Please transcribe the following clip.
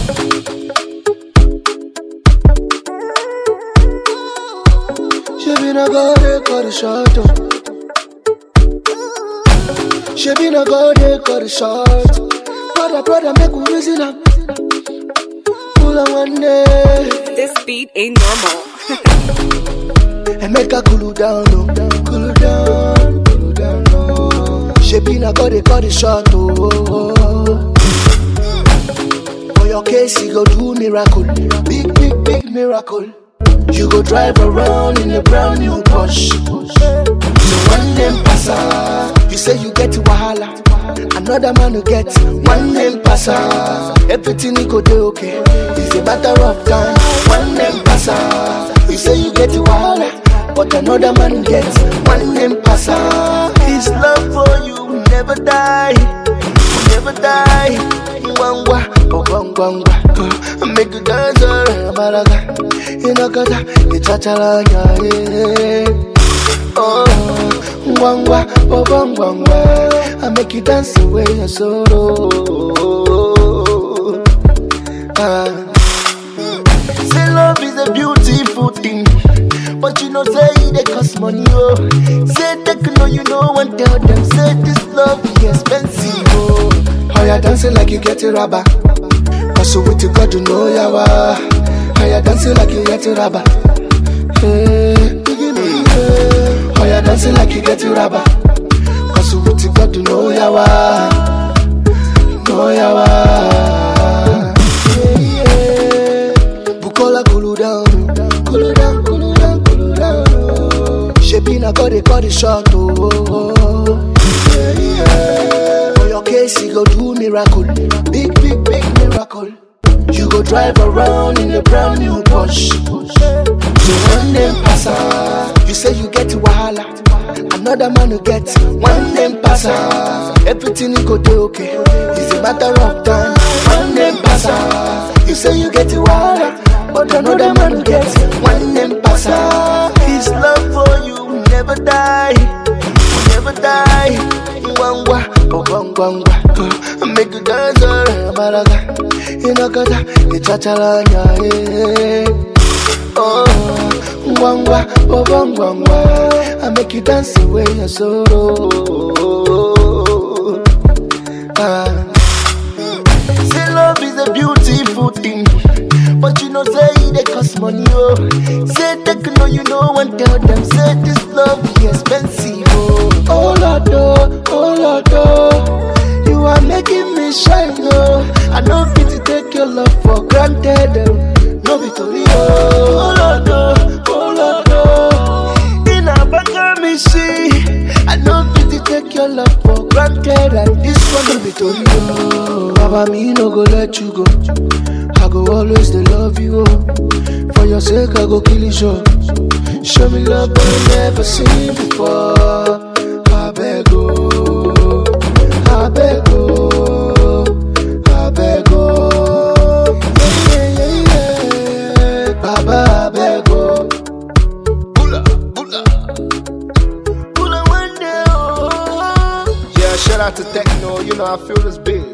She been a go they cut it short. oh. She been a go they cut it short. Brother, brother, make we reason up. Pull on one day This beat ain't normal. and make her cool down, oh. cool down, cool down. Oh. She been a go they cut it short. Oh, oh, oh. For your case, he go do miracle, big, big, big miracle. You go drive around in a brand new Porsche. So one name passa, you say you get wahala. Another man will get one name passa. Everything he go do okay. It's a matter of time. One name passa, you say you get wahala. But another man get one name passa. His love for you will never die, will never die. Ngwangwa, oh ngwangwa, uh, make you dance around balaga. Inakata, itachalanya, yeah. Oh, ngwangwa, oh ngwangwa, I make you dance away your sorrow. Ah. Say love is a beautiful thing, but you know say it cost money. Oh, say they can know you know and tell them say this love is expensive. Oh, how you dancing like you get a rubber? Cause so with you God you know yawa. How you dancing like you get a rubber? Hey, hey. How you dancing like you get a rubber? Cause so with you God you know yawa. Know yawa. Yeah, yeah. Bukola cool down, cool down, cool down, cool down. oh. Shaping a got it, got it short. Oh, oh, oh. Yeah, yeah. For your case, he go do miracle, big, big, big miracle. You go drive around in a brand new Porsche. So one name passa, you say you get wahala. Another man will get one name passa. Everything he go do okay. It's a matter of time. One name passa, you say you get wahala. But another man will get one name passa. His love for you will never die, will never die. Ngwangwa, oh ngwangwa, uh, make you dance around balaga. Inakata, itachalanya, yeah. Oh, ngwangwa, oh ngwangwa, I make you dance away your sorrow. Ah. Say love is a beautiful thing, but you know say it cost money. Oh, say they can know you know and tell them say this love is expensive. Oh, oh Lord, oh, oh Lord, oh, you are making me shine. Oh, I know fit to take your love for granted. Oh, no be to you. Oh Lord, oh, oh Lord, oh, in a banga me see. I know fit to take your love for granted, and this one no be to you. Baba, me no go let you go. I go always dey love you. Oh. For your sake, I go kill you. Show, show me love I never seen before. I beg oh, I beg oh, I beg oh, yeah yeah yeah, yeah. Baba I beg oh. Bula, bula. Bula one day, oh. Yeah, shout out to Techno. You know, I feel this beat.